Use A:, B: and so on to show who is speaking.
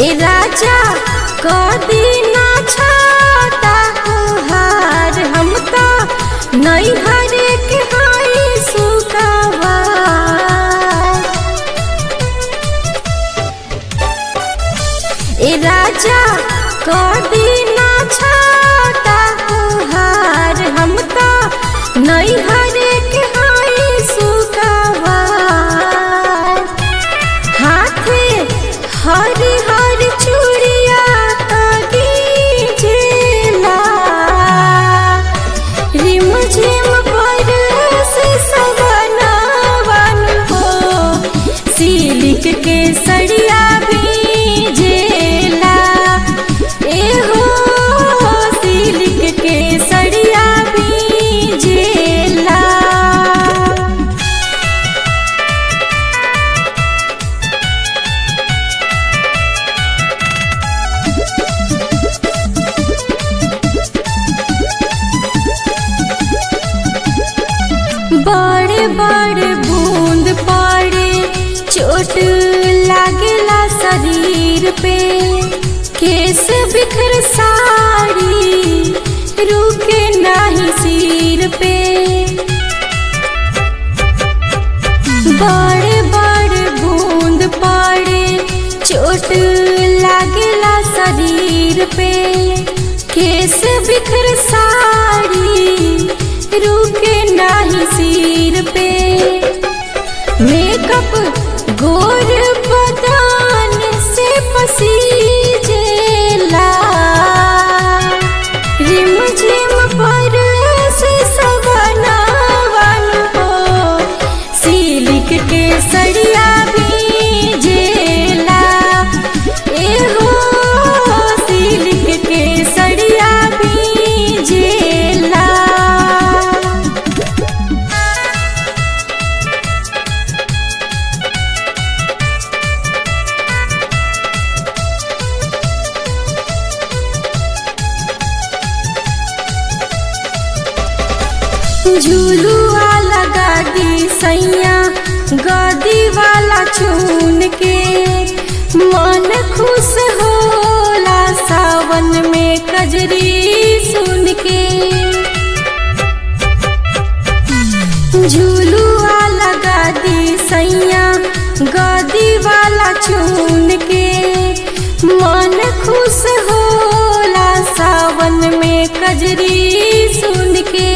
A: ए राजा कदी ना छाता हार हम तो नहीं हरे के हाई सुकावा ए राजा कदी ना छाता हार हम तो नहीं हरे के हाई सुकावा हाथे हरी हरी चूड़िया दीजेला रिम झिम पर से सवनावन हो सिलिक के सड़िया भीजेला ए हो सिलिक के सड़िया भीजेला बड़े बड़े बूंद पड़े चोट लागेला शरीर पे केस बिखर साड़ी रुके नाही सिर पे बड़े बड़े बूंद पड़े चोट लागेला शरीर पे केस बिखर साड़ी रुके नाही सिर पे मेकअप गोर बदान से पसीजेला रिम झिम पर से सवनावन हो सिलिक के सड़िया भीजेला ए हो सिलिक के सड़िया भीजेला झूलुआ लगा दी सैया गदी वाला चून के मन खुश होला सावन में कजरी सुन के झूलुआ लगा दी सैया गदी वाला चून के मन खुश होला सावन में कजरी सुन के